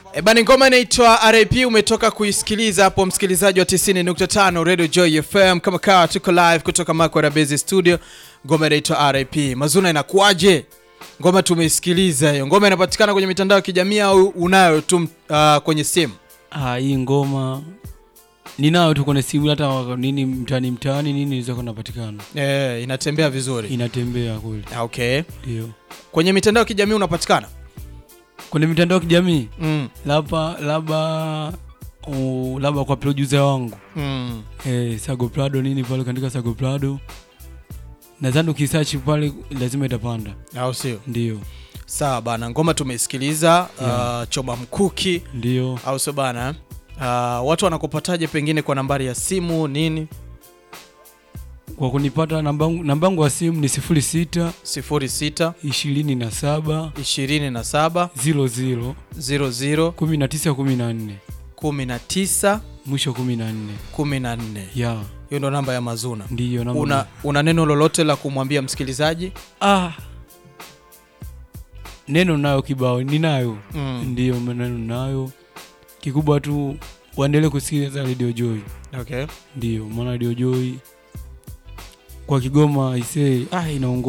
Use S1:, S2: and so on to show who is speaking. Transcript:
S1: E bani, ngoma inaitwa RAP. Umetoka kuisikiliza hapo, msikilizaji wa 90.5 Radio Joy FM. Kama kawa, tuko live kutoka Makwara Base Studio. Ngoma inaitwa RAP. Mazuna, inakuwaje? Ngoma tumeisikiliza hiyo. Ngoma inapatikana kwenye mitandao ya kijamii au unayo tu uh, kwenye simu?
S2: Ah, hii ngoma ninayo tu kwenye simu, hata waka- nini mtaani mtaani nini zako napatikana,
S1: Eh, inatembea vizuri.
S2: inatembea kweli.
S1: Ah, Okay.
S2: Ndio
S1: Kwenye mitandao ya kijamii unapatikana?
S2: kwenye mitandao ya kijamii
S1: Mm.
S2: labda labda uh, labda kwa producer wangu
S1: Mm.
S2: eh, Sago Prado nini pale kaandika Sago Prado, nadhani ukisearch pale lazima itapanda.
S1: Au sio?
S2: Ndio,
S1: Sawa bana, ngoma tumeisikiliza.
S2: Yeah.
S1: Uh, choma mkuki
S2: ndio
S1: au sio bana? Uh, watu wanakupataje pengine kwa nambari ya simu nini?
S2: kwa kunipata nambangu nambangu wa simu ni sifuri sita
S1: 06
S2: ishirini na saba
S1: 27
S2: ziro ziro
S1: 00
S2: kumi na tisa kumi na nne
S1: 19
S2: mwisho kumi na nne
S1: 14.
S2: ya
S1: Hiyo ndo namba ya Mazuna.
S2: ndiyo namba
S1: Una, una neno lolote la kumwambia msikilizaji?
S2: ah. neno nayo kibao ninayo
S1: Mm.
S2: ndiyo maneno nayo kikubwa tu waendelee kusikiliza Radio Joy
S1: Okay.
S2: ndiyo maana Radio Joy kwa Kigoma isee ah, inaongoza